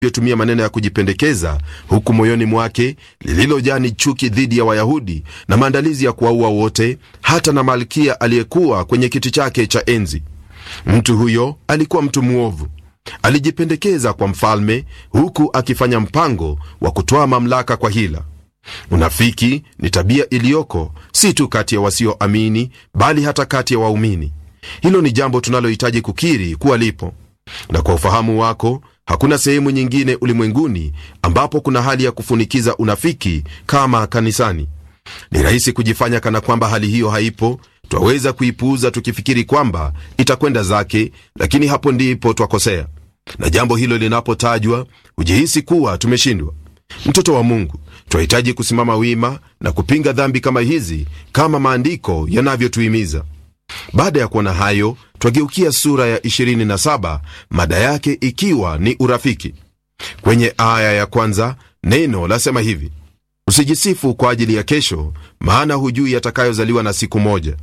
tumia maneno ya kujipendekeza huku moyoni mwake lililojaa ni chuki dhidi ya Wayahudi na maandalizi ya kuwaua wote, hata na malkia aliyekuwa kwenye kiti chake cha enzi. Mtu huyo alikuwa mtu mwovu, alijipendekeza kwa mfalme huku akifanya mpango wa kutoa mamlaka kwa hila. Unafiki ni tabia iliyoko si tu kati ya wasioamini, bali hata kati ya waumini. Hilo ni jambo tunalohitaji kukiri kuwa lipo, na kwa ufahamu wako hakuna sehemu nyingine ulimwenguni ambapo kuna hali ya kufunikiza unafiki kama kanisani. Ni rahisi kujifanya kana kwamba hali hiyo haipo. Twaweza kuipuuza tukifikiri kwamba itakwenda zake, lakini hapo ndipo twakosea, na jambo hilo linapotajwa hujihisi kuwa tumeshindwa. Mtoto wa Mungu, twahitaji kusimama wima na kupinga dhambi kama hizi, kama maandiko yanavyotuhimiza. Baada ya kuona hayo, twageukia sura ya 27 mada yake ikiwa ni urafiki. Kwenye aya ya kwanza neno lasema hivi: usijisifu kwa ajili ya kesho, maana hujui yatakayozaliwa na siku moja.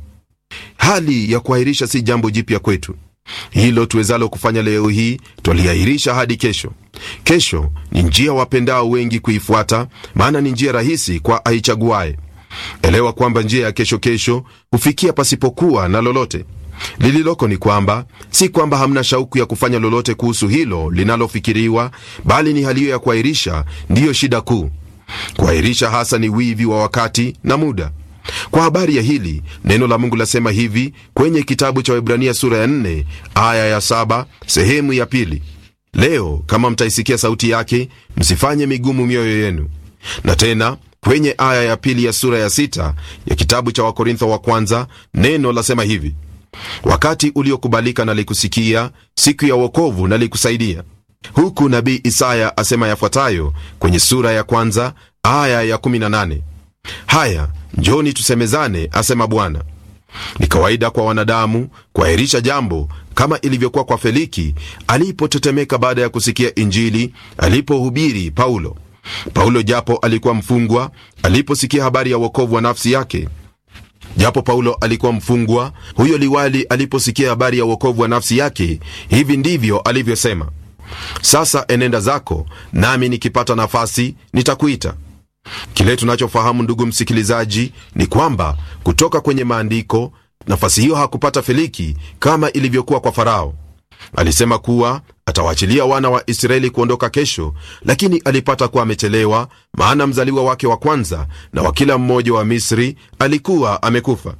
Hali ya kuahirisha si jambo jipya kwetu. Hilo tuwezalo kufanya leo hii twaliahirisha hadi kesho. Kesho ni njia wapendao wengi kuifuata, maana ni njia rahisi kwa aichaguaye. Elewa kwamba njia ya kesho kesho hufikia pasipokuwa na lolote. Lililoko ni kwamba si kwamba hamna shauku ya kufanya lolote kuhusu hilo linalofikiriwa, bali ni hali hiyo ya kuahirisha ndiyo shida kuu. Kuahirisha hasa ni wivi wa wakati na muda. Kwa habari ya hili neno la Mungu lasema hivi kwenye kitabu cha Waebrania sura ya 4 aya ya 7 sehemu ya pili: leo kama mtaisikia sauti yake, msifanye migumu mioyo yenu. Na tena kwenye aya ya pili ya sura ya sita ya kitabu cha Wakorintho wa kwanza neno lasema hivi: wakati uliokubalika nalikusikia, siku ya wokovu nalikusaidia. Huku nabii Isaya asema yafuatayo kwenye sura ya kwanza aya ya 18: haya njoni tusemezane, asema Bwana. Ni kawaida kwa wanadamu kuahirisha jambo, kama ilivyokuwa kwa Feliki alipotetemeka baada ya kusikia Injili alipohubiri Paulo. Paulo japo alikuwa mfungwa, aliposikia habari ya wokovu wa nafsi yake japo Paulo alikuwa mfungwa, huyo liwali aliposikia habari ya wokovu wa nafsi yake, hivi ndivyo alivyosema: sasa enenda zako, nami nikipata nafasi nitakuita. Kile tunachofahamu ndugu msikilizaji, ni kwamba kutoka kwenye maandiko nafasi hiyo hakupata Feliki kama ilivyokuwa kwa Farao. Alisema kuwa atawaachilia wana wa Israeli kuondoka kesho, lakini alipata kuwa amechelewa, maana mzaliwa wake wa kwanza na wa kila mmoja wa Misri alikuwa amekufa.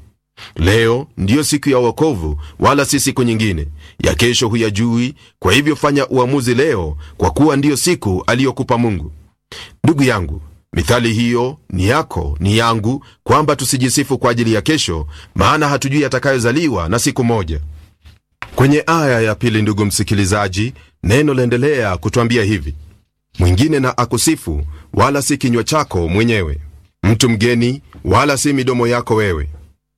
Leo ndiyo siku ya wokovu, wala si siku nyingine. Ya kesho huyajui, kwa hivyo fanya uamuzi leo, kwa kuwa ndiyo siku aliyokupa Mungu. Ndugu yangu, mithali hiyo ni yako, ni yangu, kwamba tusijisifu kwa ajili ya kesho, maana hatujui yatakayozaliwa na siku moja. Kwenye aya ya pili, ndugu msikilizaji, neno laendelea kutwambia hivi: mwingine na akusifu, wala si kinywa chako mwenyewe, mtu mgeni, wala si midomo yako wewe.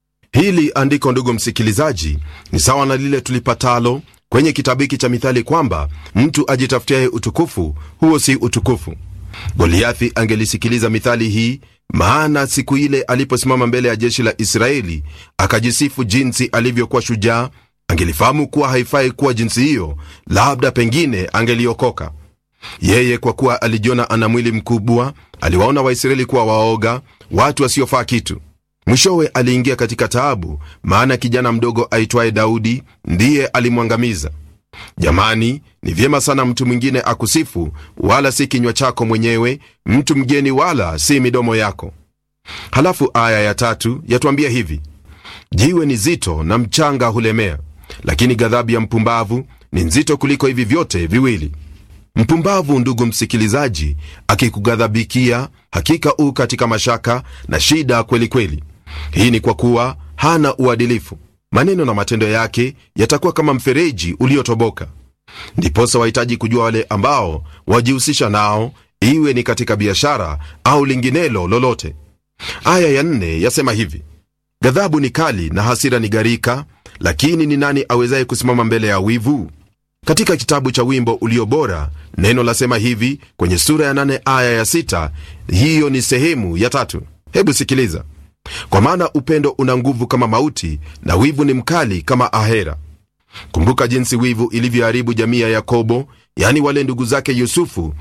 Hili andiko, ndugu msikilizaji, ni sawa na lile tulipatalo kwenye kitabu hiki cha Mithali kwamba mtu ajitafutiaye utukufu, huo si utukufu. Goliathi angelisikiliza mithali hii, maana siku ile aliposimama mbele ya jeshi la Israeli akajisifu jinsi alivyokuwa shujaa, angelifahamu kuwa haifai kuwa jinsi hiyo, labda pengine angeliokoka yeye. Kwa kuwa alijiona ana mwili mkubwa, aliwaona Waisraeli kuwa waoga, watu wasiofaa kitu. Mwishowe aliingia katika taabu, maana kijana mdogo aitwaye Daudi ndiye alimwangamiza. Jamani, ni vyema sana mtu mwingine akusifu, wala si kinywa chako mwenyewe, mtu mgeni, wala si midomo yako. Halafu aya ya tatu yatuambia hivi: jiwe ni zito na mchanga hulemea, lakini ghadhabu ya mpumbavu ni nzito kuliko hivi vyote viwili. Mpumbavu, ndugu msikilizaji, akikughadhabikia, hakika u katika mashaka na shida kweli kweli. Hii ni kwa kuwa hana uadilifu. Maneno na matendo yake yatakuwa kama mfereji uliotoboka. Ndiposa wahitaji kujua wale ambao wajihusisha nao, iwe ni katika biashara au linginelo lolote. Aya ya nne yasema hivi: ghadhabu ni kali na hasira ni gharika, lakini ni nani awezaye kusimama mbele ya wivu? Katika kitabu cha Wimbo Ulio Bora neno lasema hivi kwenye sura ya nane aya ya sita. Hiyo ni sehemu ya tatu. Hebu sikiliza: kwa maana upendo una nguvu kama mauti, na wivu ni mkali kama ahera. Kumbuka jinsi wivu ilivyoharibu jamii ya Yakobo, yaani wale ndugu zake yusufu